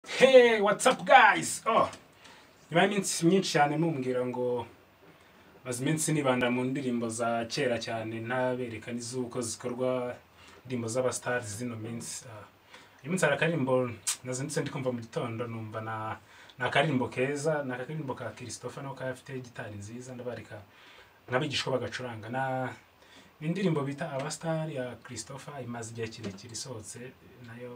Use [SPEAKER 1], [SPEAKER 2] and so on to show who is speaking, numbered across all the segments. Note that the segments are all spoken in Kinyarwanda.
[SPEAKER 1] Hey, what's up guys? Oh. Nyuma y'iminsi myinshi cyane mumbwira ngo maze iminsi nibanda mu ndirimbo za kera cyane ntabereka n'izuko zikorwa indirimbo z'abastars zino minsi. Ah, Uyu munsi hari akaririmbo nazindutse ndi kumva mu gitondo numva na ni akaririmbo keza ni akaririmbo ka Christopher nako afite gitari nziza ndabareka n'abigishwa bagacuranga na indirimbo bita abastar ya Christopher imaze igihe kirekire isohotse nayo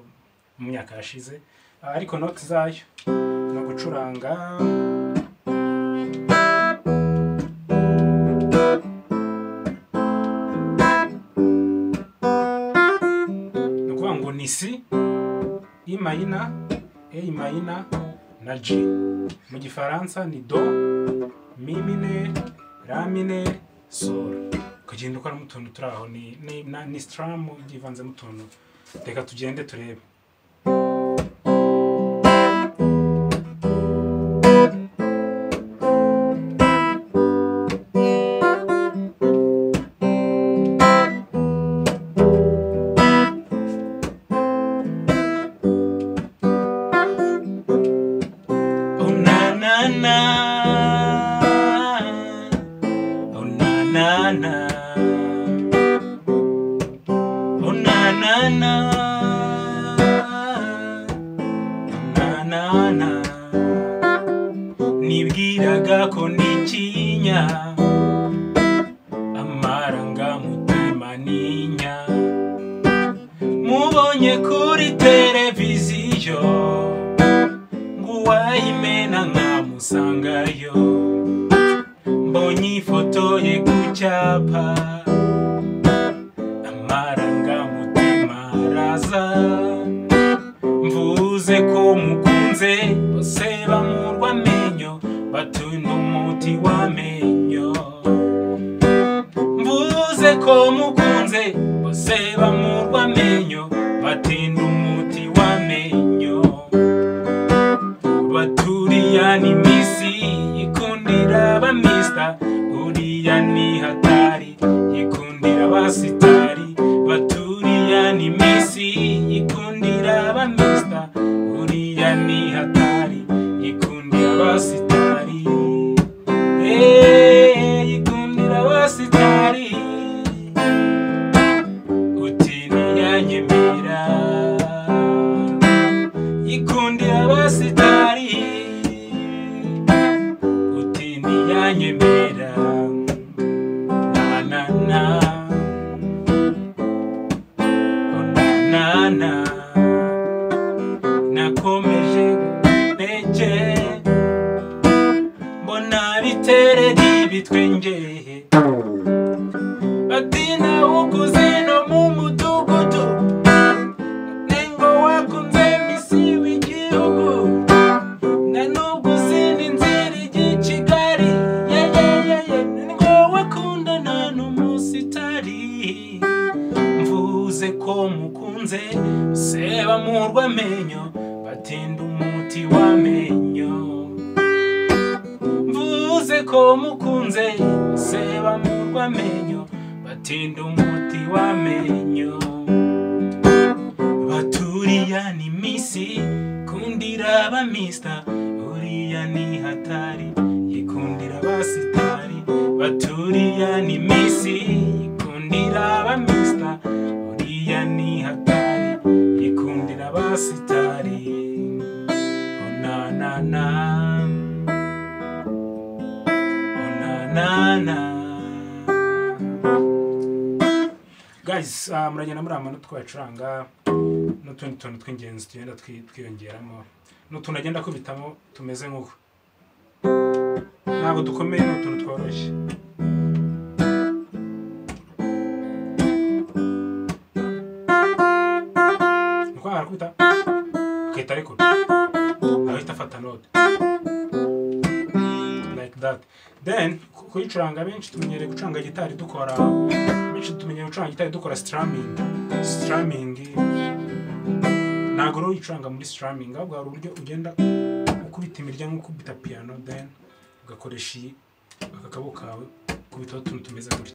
[SPEAKER 1] mu myaka yashize Ah, ariko noti zayo ni ugucuranga ni ukuvuga ngo ni si i mayina e mayina na G mu gifaransa ni do mi mine ra mine sol ukagenda ukoramo utuntu turi aho ni ni, na- ni strum ugivanzemo utuntu reka tugende turebe Oh na na na. Oh na na na. Oh na na na. Oh, na na na. Nibwiraga ko nikinya amarangamutima ninya mubonye kuri televiziyo nguwayimena nkamusangayo mbonye ifoto ye ku cyapa amarangamutima araza mvuze ko mukunze bose bamurwa amenyo batunda umuti w'amenyo mvuze ko mukunze bose bamurwa amenyo batinda umuti w'amenyo baturiya ni misi yikundira abamisita uriya ni hatari yikundira abasitari baturiya ni misi yikundira abamisita uriya ni hatari yikundira abasitari Eh, yikundira abasitari utiriya nyemera yikundira abasitari uti ntiyanyemera na na na Oh, na na na nakomeje ntege mbona bitereri bitwengeye bati nawe ukuze no mu mudugudu Nengo wakunze misi w'igihugu na nubwo uzindi nzira ijya i Kigali yeyeyeye ngo wakundana n'umusitari mvuze ko mukunze seba murwa amenyo batinda umuti w'amenyo mvuze ko mukunze seba murwa amenyo batinda umuti w'amenyo baturiya ni misi kundira abamisita uriya ni hatari yikundira abasitari baturiya ni misi yikundira abamisita uriya ni hatari yikundira abasitari onanana onanana guys uh, muragenda muri amanota twacuranga n'utundi tuntu tw'ingenzi tugenda twi- twiyongeramo ni utuntu agenda akubitamo tumeze nk'uko ntabwo dukomeye ni utuntu tworoshye ni ukwanga arakubita akahita arekura ahita afata note like that then ku- kuyicuranga benshi tumenyereye gucuranga gitari dukora benshi tumenyereye gucuranga gitari dukora strumming strumming ntabwo rero uyicuranga muri sitaramingi ahubwo hari uburyo ugenda ukubita imirya nk'ukubita piyano deni ugakoresha iyi aka kaboko kawe ukubitaho utuntu tumeze gutya